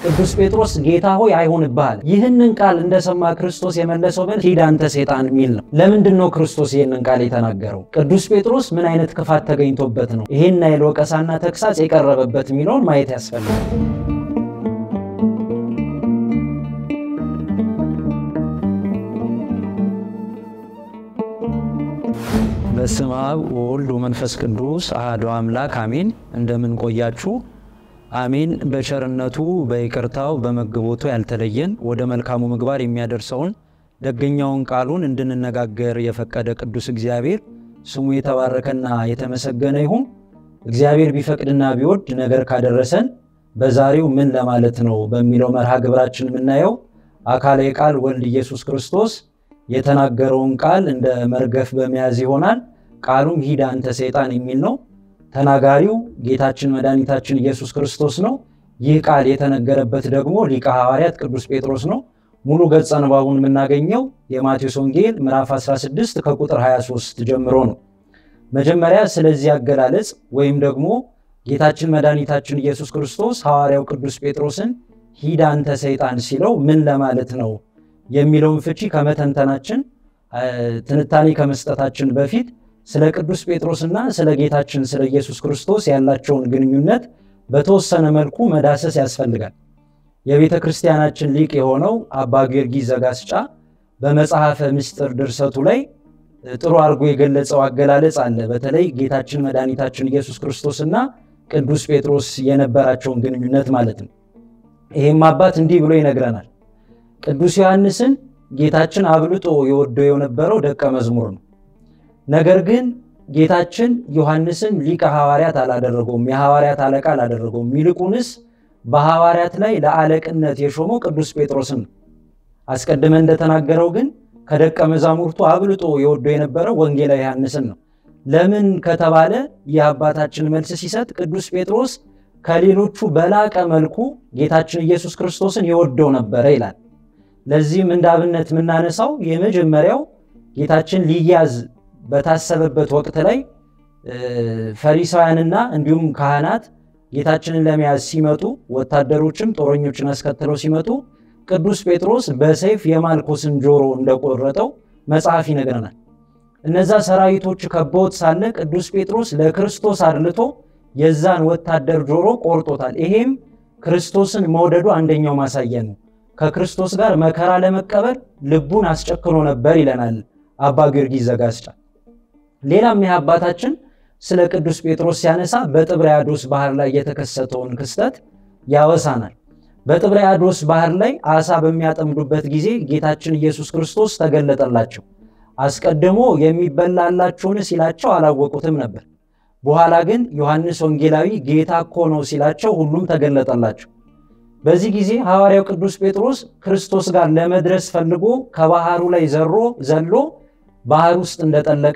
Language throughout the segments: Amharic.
ቅዱስ ጴጥሮስ ጌታ ሆይ አይሆንብሃል። ይህንን ቃል እንደሰማ ክርስቶስ የመለሰው መልስ ሂድ አንተ ሰይጣን የሚል ነው። ለምንድን ነው ክርስቶስ ይህንን ቃል የተናገረው? ቅዱስ ጴጥሮስ ምን አይነት ክፋት ተገኝቶበት ነው ይህን አይል ወቀሳና ተግሳጽ የቀረበበት የሚለውን ማየት ያስፈልጋል። በስመ አብ ወወልድ ወመንፈስ ቅዱስ አሐዱ አምላክ አሜን። እንደምን ቆያችሁ? አሜን። በቸርነቱ በይቅርታው በመግቦቱ ያልተለየን ወደ መልካሙ ምግባር የሚያደርሰውን ደገኛውን ቃሉን እንድንነጋገር የፈቀደ ቅዱስ እግዚአብሔር ስሙ የተባረከና የተመሰገነ ይሁን። እግዚአብሔር ቢፈቅድና ቢወድ ነገር ካደረሰን በዛሬው ምን ለማለት ነው በሚለው መርሃ ግብራችን የምናየው አካላዊ ቃል ወልድ ኢየሱስ ክርስቶስ የተናገረውን ቃል እንደ መርገፍ በመያዝ ይሆናል። ቃሉም ሂድ አንተ ሰይጣን የሚል ነው። ተናጋሪው ጌታችን መድኃኒታችን ኢየሱስ ክርስቶስ ነው። ይህ ቃል የተነገረበት ደግሞ ሊቀ ሐዋርያት ቅዱስ ጴጥሮስ ነው። ሙሉ ገጸ ንባቡን የምናገኘው የማቴዎስ ወንጌል ምዕራፍ 16 ከቁጥር 23 ጀምሮ ነው። መጀመሪያ ስለዚህ አገላለጽ ወይም ደግሞ ጌታችን መድኃኒታችን ኢየሱስ ክርስቶስ ሐዋርያው ቅዱስ ጴጥሮስን ሂድ አንተ ሰይጣን ሲለው ምን ለማለት ነው የሚለውን ፍቺ ከመተንተናችን ትንታኔ ከመስጠታችን በፊት ስለ ቅዱስ ጴጥሮስና ስለ ጌታችን ስለ ኢየሱስ ክርስቶስ ያላቸውን ግንኙነት በተወሰነ መልኩ መዳሰስ ያስፈልጋል። የቤተ ክርስቲያናችን ሊቅ የሆነው አባ ጊዮርጊስ ዘጋስጫ በመጽሐፈ ምስጢር ድርሰቱ ላይ ጥሩ አድርጎ የገለጸው አገላለጽ አለ። በተለይ ጌታችን መድኃኒታችን ኢየሱስ ክርስቶስና ቅዱስ ጴጥሮስ የነበራቸውን ግንኙነት ማለት ነው። ይህም አባት እንዲህ ብሎ ይነግረናል። ቅዱስ ዮሐንስን ጌታችን አብልጦ የወደው የነበረው ደቀ መዝሙር ነው። ነገር ግን ጌታችን ዮሐንስን ሊቀ ሐዋርያት አላደረገውም፣ የሐዋርያት አለቃ አላደረገውም። ይልቁንስ በሐዋርያት ላይ ለአለቅነት የሾመው ቅዱስ ጴጥሮስን ነው። አስቀድመ እንደተናገረው ግን ከደቀ መዛሙርቱ አብልጦ የወደው የነበረው ወንጌላዊ ዮሐንስን ነው። ለምን ከተባለ ይህ አባታችን መልስ ሲሰጥ ቅዱስ ጴጥሮስ ከሌሎቹ በላቀ መልኩ ጌታችን ኢየሱስ ክርስቶስን የወደው ነበረ ይላል። ለዚህም እንደ አብነት የምናነሳው የመጀመሪያው ጌታችን ሊያዝ በታሰበበት ወቅት ላይ ፈሪሳውያንና እንዲሁም ካህናት ጌታችንን ለመያዝ ሲመጡ ወታደሮችም ጦረኞችን አስከትለው ሲመጡ ቅዱስ ጴጥሮስ በሰይፍ የማልኮስን ጆሮ እንደቆረጠው መጽሐፍ ይነግረናል። እነዛ ሰራዊቶች ከበውት ሳለ ቅዱስ ጴጥሮስ ለክርስቶስ አድልቶ የዛን ወታደር ጆሮ ቆርጦታል። ይሄም ክርስቶስን መውደዱ አንደኛው ማሳያ ነው። ከክርስቶስ ጋር መከራ ለመቀበል ልቡን አስጨክኖ ነበር ይለናል አባ ጊዮርጊስ ዘጋስጫ። ሌላም ይህ አባታችን ስለ ቅዱስ ጴጥሮስ ሲያነሳ በጥብርያዶስ ባህር ላይ የተከሰተውን ክስተት ያወሳናል። በጥብርያዶስ ባህር ላይ አሳ በሚያጠምዱበት ጊዜ ጌታችን ኢየሱስ ክርስቶስ ተገለጠላቸው። አስቀድሞ የሚበላላችሁን ሲላቸው አላወቁትም ነበር። በኋላ ግን ዮሐንስ ወንጌላዊ ጌታ እኮ ነው ሲላቸው ሁሉም ተገለጠላቸው። በዚህ ጊዜ ሐዋርያው ቅዱስ ጴጥሮስ ክርስቶስ ጋር ለመድረስ ፈልጎ ከባህሩ ላይ ዘሮ ዘሎ ባህር ውስጥ እንደጠለቀ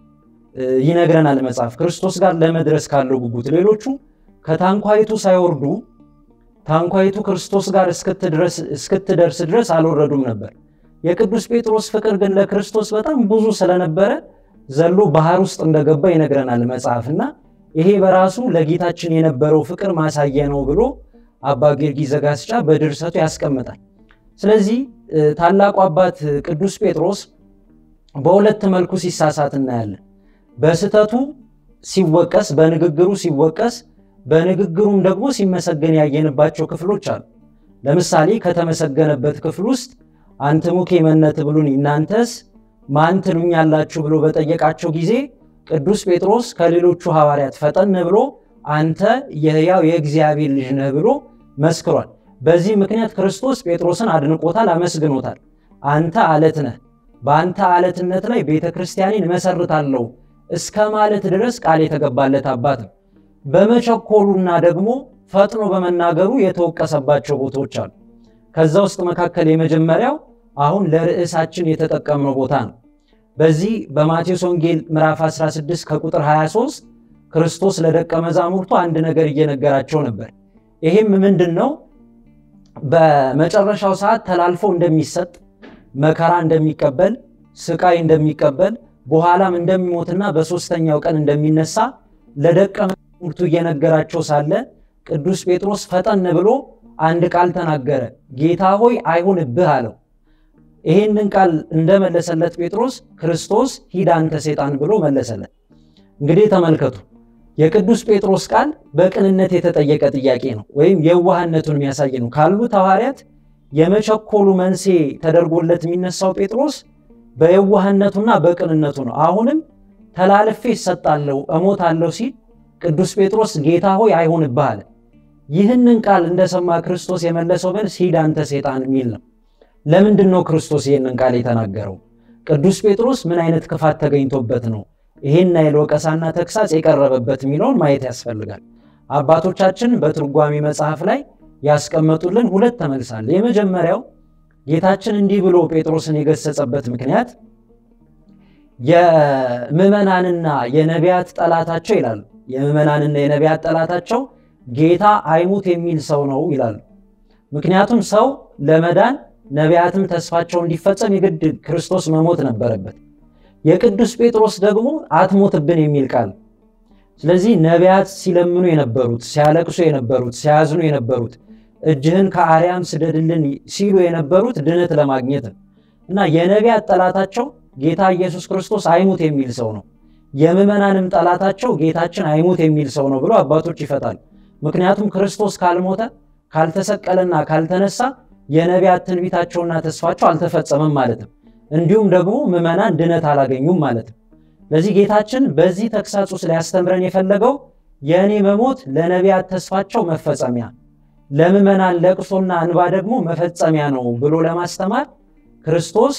ይነግረናል መጽሐፍ። ክርስቶስ ጋር ለመድረስ ካለው ጉጉት ሌሎቹ ከታንኳይቱ ሳይወርዱ ታንኳይቱ ክርስቶስ ጋር እስክትደርስ ድረስ አልወረዱም ነበር። የቅዱስ ጴጥሮስ ፍቅር ግን ለክርስቶስ በጣም ብዙ ስለነበረ ዘሎ ባህር ውስጥ እንደገባ ይነግረናል መጽሐፍ እና ይሄ በራሱ ለጌታችን የነበረው ፍቅር ማሳያ ነው ብሎ አባ ጊዮርጊስ ዘጋስጫ በድርሰቱ ያስቀምጣል። ስለዚህ ታላቁ አባት ቅዱስ ጴጥሮስ በሁለት መልኩ ሲሳሳት እናያለን። በስህተቱ ሲወቀስ፣ በንግግሩ ሲወቀስ፣ በንግግሩም ደግሞ ሲመሰገን ያየንባቸው ክፍሎች አሉ። ለምሳሌ ከተመሰገነበት ክፍል ውስጥ አንትሙኬ መነ ትብሉኒ እናንተስ ማን ትሉኛላችሁ ብሎ በጠየቃቸው ጊዜ ቅዱስ ጴጥሮስ ከሌሎቹ ሐዋርያት ፈጠን ብሎ አንተ የሕያው የእግዚአብሔር ልጅ ነህ ብሎ መስክሯል። በዚህ ምክንያት ክርስቶስ ጴጥሮስን አድንቆታል፣ አመስግኖታል። አንተ አለት ነህ፣ በአንተ አለትነት ላይ ቤተ ክርስቲያኔን መሰርታለሁ እስከ ማለት ድረስ ቃል የተገባለት አባት ነው። በመቸኮሉና ደግሞ ፈጥኖ በመናገሩ የተወቀሰባቸው ቦታዎች አሉ። ከዛ ውስጥ መካከል የመጀመሪያው አሁን ለርዕሳችን የተጠቀምነው ቦታ ነው። በዚህ በማቴዎስ ወንጌል ምዕራፍ 16 ከቁጥር 23 ክርስቶስ ለደቀ መዛሙርቱ አንድ ነገር እየነገራቸው ነበር። ይሄም ምንድን ነው? በመጨረሻው ሰዓት ተላልፎ እንደሚሰጥ መከራ እንደሚቀበል ስቃይ እንደሚቀበል በኋላም እንደሚሞትና በሦስተኛው ቀን እንደሚነሳ ለደቀ መዛሙርቱ እየነገራቸው ሳለ ቅዱስ ጴጥሮስ ፈጠን ብሎ አንድ ቃል ተናገረ። ጌታ ሆይ አይሁንብህ አለው። ይሄንን ቃል እንደመለሰለት ጴጥሮስ ክርስቶስ ሂድ አንተ ሰይጣን ብሎ መለሰለት። እንግዲህ ተመልከቱ፣ የቅዱስ ጴጥሮስ ቃል በቅንነት የተጠየቀ ጥያቄ ነው፣ ወይም የዋህነቱን የሚያሳይ ነው። ካሉት ሐዋርያት የመቸኮሉ መንስኤ ተደርጎለት የሚነሳው ጴጥሮስ በየዋህነቱና በቅንነቱ ነው። አሁንም ተላልፌ እሰጣለሁ እሞታለሁ ሲል ቅዱስ ጴጥሮስ ጌታ ሆይ አይሁንብህ አለ። ይህንን ቃል እንደሰማ ክርስቶስ የመለሰው መልስ ሂድ አንተ ሰይጣን የሚል ነው። ለምንድን ነው ክርስቶስ ይህንን ቃል የተናገረው? ቅዱስ ጴጥሮስ ምን አይነት ክፋት ተገኝቶበት ነው ይህን አይል ወቀሳና ተግሳጽ የቀረበበት የሚለውን ማየት ያስፈልጋል። አባቶቻችን በትርጓሜ መጽሐፍ ላይ ያስቀመጡልን ሁለት ተመልሳል። የመጀመሪያው ጌታችን እንዲህ ብሎ ጴጥሮስን የገሰጸበት ምክንያት የምዕመናንና የነቢያት ጠላታቸው ይላሉ። የምዕመናንና የነቢያት ጠላታቸው ጌታ አይሙት የሚል ሰው ነው ይላሉ። ምክንያቱም ሰው ለመዳን ነቢያትም ተስፋቸው እንዲፈጸም የግድ ክርስቶስ መሞት ነበረበት። የቅዱስ ጴጥሮስ ደግሞ አትሞትብን የሚል ቃል። ስለዚህ ነቢያት ሲለምኑ የነበሩት ሲያለቅሱ የነበሩት ሲያዝኑ የነበሩት እጅህን ከአርያም ስደድልን ሲሉ የነበሩት ድነት ለማግኘት ነው እና የነቢያት ጠላታቸው ጌታ ኢየሱስ ክርስቶስ አይሙት የሚል ሰው ነው። የምዕመናንም ጠላታቸው ጌታችን አይሙት የሚል ሰው ነው ብሎ አባቶች ይፈታል። ምክንያቱም ክርስቶስ ካልሞተ ካልተሰቀለና ካልተነሳ የነቢያት ትንቢታቸውና ተስፋቸው አልተፈጸመም ማለት ነው። እንዲሁም ደግሞ ምዕመናን ድነት አላገኙም ማለት ነው። ለዚህ ጌታችን በዚህ ተግሳጽ ውስጥ ሊያስተምረን የፈለገው የእኔ መሞት ለነቢያት ተስፋቸው መፈጸሚያ፣ ለምዕመናን ለቅሶና እንባ ደግሞ መፈጸሚያ ነው ብሎ ለማስተማር ክርስቶስ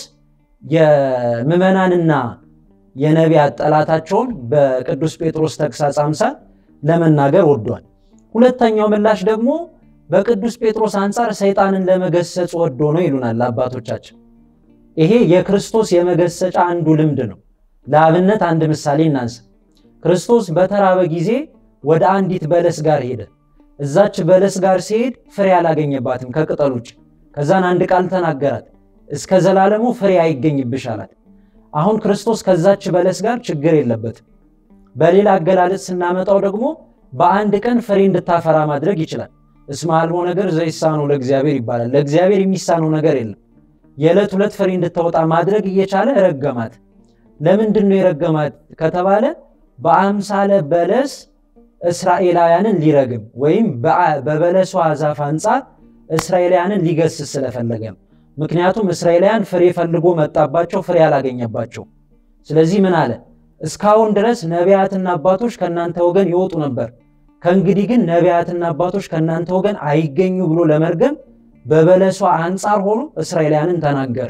የምዕመናንና የነቢያት ጠላታቸውን በቅዱስ ጴጥሮስ ተግሳጽ አምሳል ለመናገር ወዷል። ሁለተኛው ምላሽ ደግሞ በቅዱስ ጴጥሮስ አንጻር ሰይጣንን ለመገሰጽ ወዶ ነው ይሉናል አባቶቻችን። ይሄ የክርስቶስ የመገሰጫ አንዱ ልምድ ነው። ለአብነት አንድ ምሳሌ እናንሳ። ክርስቶስ በተራበ ጊዜ ወደ አንዲት በለስ ጋር ሄደ። እዛች በለስ ጋር ሲሄድ ፍሬ አላገኘባትም ከቅጠል ውጭ። ከዛን አንድ ቃል ተናገራት፣ እስከ ዘላለሙ ፍሬ አይገኝብሽ አላት። አሁን ክርስቶስ ከዛች በለስ ጋር ችግር የለበትም። በሌላ አገላለጽ ስናመጣው ደግሞ በአንድ ቀን ፍሬ እንድታፈራ ማድረግ ይችላል። እስመ አልቦ ነገር ዘይሳነው ለእግዚአብሔር ይባላል። ለእግዚአብሔር የሚሳነው ነገር የለም። የዕለት ሁለት ፍሬ እንድታወጣ ማድረግ እየቻለ ረገማት። ለምንድን ነው የረገማት ከተባለ በአምሳለ በለስ እስራኤላውያንን ሊረግም ወይም በበለሷ ዛፍ አንጻር እስራኤላውያንን ሊገስስ ስለፈለገ ነው። ምክንያቱም እስራኤላውያን ፍሬ ፈልጎ መጣባቸው፣ ፍሬ አላገኘባቸው። ስለዚህ ምን አለ? እስካሁን ድረስ ነቢያትና አባቶች ከእናንተ ወገን ይወጡ ነበር፣ ከእንግዲህ ግን ነቢያትና አባቶች ከእናንተ ወገን አይገኙ ብሎ ለመርገም በበለሷ አንጻር ሆኖ እስራኤላውያንን ተናገረ።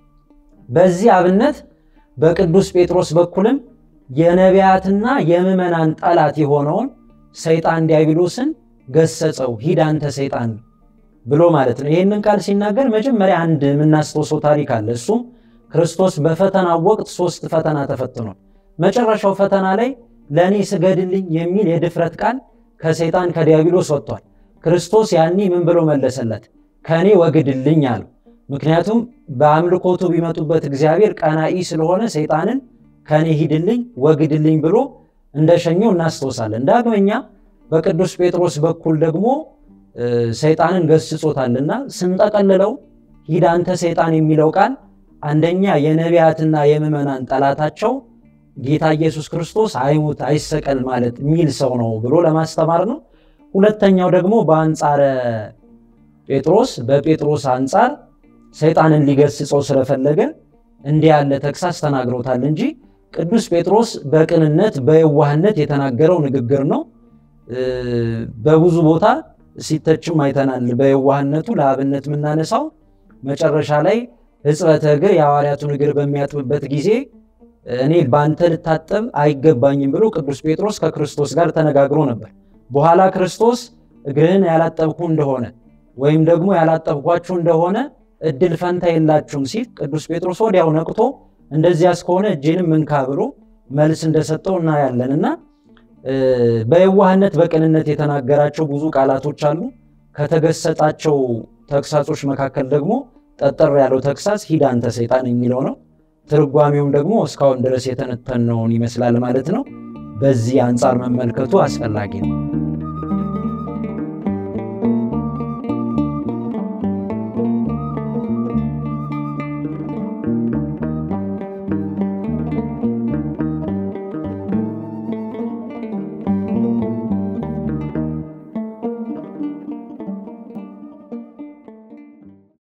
በዚህ አብነት በቅዱስ ጴጥሮስ በኩልም የነቢያትና የምዕመናን ጠላት የሆነውን ሰይጣን ዲያብሎስን ገሰጸው። ሂድ አንተ ሰይጣን ብሎ ማለት ነው። ይህንን ቃል ሲናገር መጀመሪያ አንድ የምናስታውሰው ታሪክ አለ። እሱም ክርስቶስ በፈተናው ወቅት ሶስት ፈተና ተፈትኗል። መጨረሻው ፈተና ላይ ለእኔ ስገድልኝ የሚል የድፍረት ቃል ከሰይጣን ከዲያብሎስ ወጥቷል። ክርስቶስ ያኔ ምን ብሎ መለሰለት? ከእኔ ወግድልኝ አለው። ምክንያቱም በአምልኮቱ ቢመጡበት እግዚአብሔር ቀናኢ ስለሆነ ሰይጣንን ከእኔ ሂድልኝ ወግድልኝ ብሎ እንደሸኘው እናስታውሳለን። ዳግመኛ በቅዱስ ጴጥሮስ በኩል ደግሞ ሰይጣንን ገስጾታልና ስንጠቀልለው ሂድ አንተ ሰይጣን የሚለው ቃል አንደኛ የነቢያትና የምዕመናን ጠላታቸው ጌታ ኢየሱስ ክርስቶስ አይሙት አይሰቀል ማለት የሚል ሰው ነው ብሎ ለማስተማር ነው። ሁለተኛው ደግሞ በአንጻረ ጴጥሮስ በጴጥሮስ አንጻር ሰይጣንን ሊገስጸው ስለፈለገ እንዲህ ያለ ተግሳስ ተናግሮታል እንጂ ቅዱስ ጴጥሮስ በቅንነት በየዋህነት የተናገረው ንግግር ነው። በብዙ ቦታ ሲተችም አይተናል። በየዋህነቱ ለአብነት የምናነሳው መጨረሻ ላይ ሕጽበተ እግር የሐዋርያቱን እግር በሚያጥብበት ጊዜ እኔ በአንተ ልታጠብ አይገባኝም ብሎ ቅዱስ ጴጥሮስ ከክርስቶስ ጋር ተነጋግሮ ነበር። በኋላ ክርስቶስ እግርህን ያላጠብኩ እንደሆነ ወይም ደግሞ ያላጠብኳችሁ እንደሆነ እድል ፈንታ የላችሁም ሲል ቅዱስ ጴጥሮስ ወዲያው ነቅቶ እንደዚያ እስከሆነ እጄንም እንካ ብሎ መልስ እንደሰጠው እናያለን። እና በየዋህነት በቅንነት የተናገራቸው ብዙ ቃላቶች አሉ። ከተገሰጣቸው ተግሳጾች መካከል ደግሞ ጠጠር ያለው ተግሳጽ ሂድ አንተ ሰይጣን የሚለው ነው። ትርጓሜውም ደግሞ እስካሁን ድረስ የተነተነውን ይመስላል ማለት ነው። በዚህ አንጻር መመልከቱ አስፈላጊ ነው።